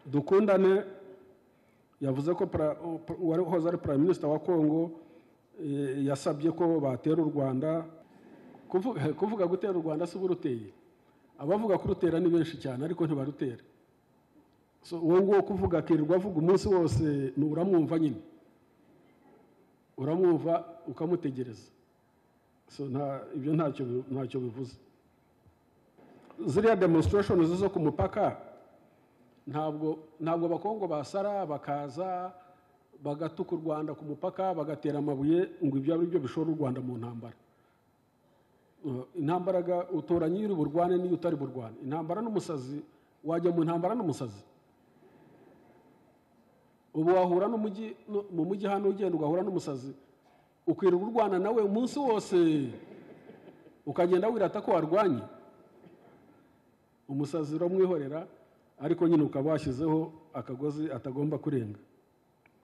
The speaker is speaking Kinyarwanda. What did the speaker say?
dukundane yavuze ko pra- uwari uhoze ari prime minister wa congo eh, yasabye ko batera u rwanda Kuvu- kuvuga gutera u rwanda si uburuteye abavuga kurutera ni benshi cyane ariko ntibarutera so uwo nguwo kuvuga akirirwa avuga umunsi wose ni uramwumva nyine uramwumva ukamutegereza so nta ibyo ntacyo bi- ntacyo bivuze ziriya demonstration zo ku mupaka ntabwo ntabwo abakongo basara bakaza bagatuka u rwanda ku mupaka bagatera amabuye ngo ibyo ari byo bishora u rwanda mu ntambara Uh, intambara ga- utora nyiri burwane n'iyo utari burwane intambara n'umusazi wajya mu ntambara n'umusazi ubu wahura n'umujyi nu- mu mujyi hano ugenda ugahura n'umusazi ukwirirwa urwana nawe umunsi wose ukagenda wirata ko warwanye umusazi uramwihorera ariko nyine ukaba washyizeho akagozi atagomba kurenga